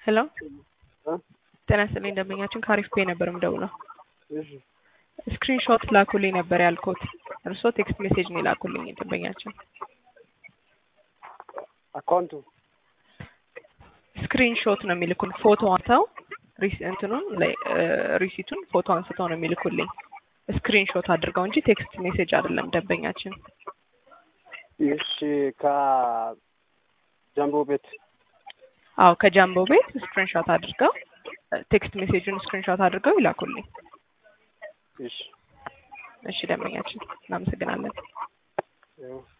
ሄሎ እ ጤና ይስጥልኝ ደንበኛችን ከአሪፍ ፔ ነበር የምደውለው። እሺ ስክሪን ሾት ላኩልኝ ነበር ያልኩት። እርስዎ ቴክስት ሜሴጅ ነው የላኩልኝ ደንበኛችን። አካውንቱ ስክሪን ሾት ነው የሚልኩን ፎቶ አንስተው ሪስ- እንትኑን ላይ ሪሲቱን ፎቶ አንስተው ነው የሚልኩልኝ ስክሪን ሾት አድርገው እንጂ ቴክስት ሜሴጅ አይደለም ደንበኛችን። እሺ ከጃምቦ ቤት አዎ ከጃምቦ ቤት ስክሪን ሾት አድርገው ቴክስት ሜሴጁን ስክሪን ሾት አድርገው ይላኩልኝ። እሺ እሺ ደንበኛችን እናመሰግናለን። ያው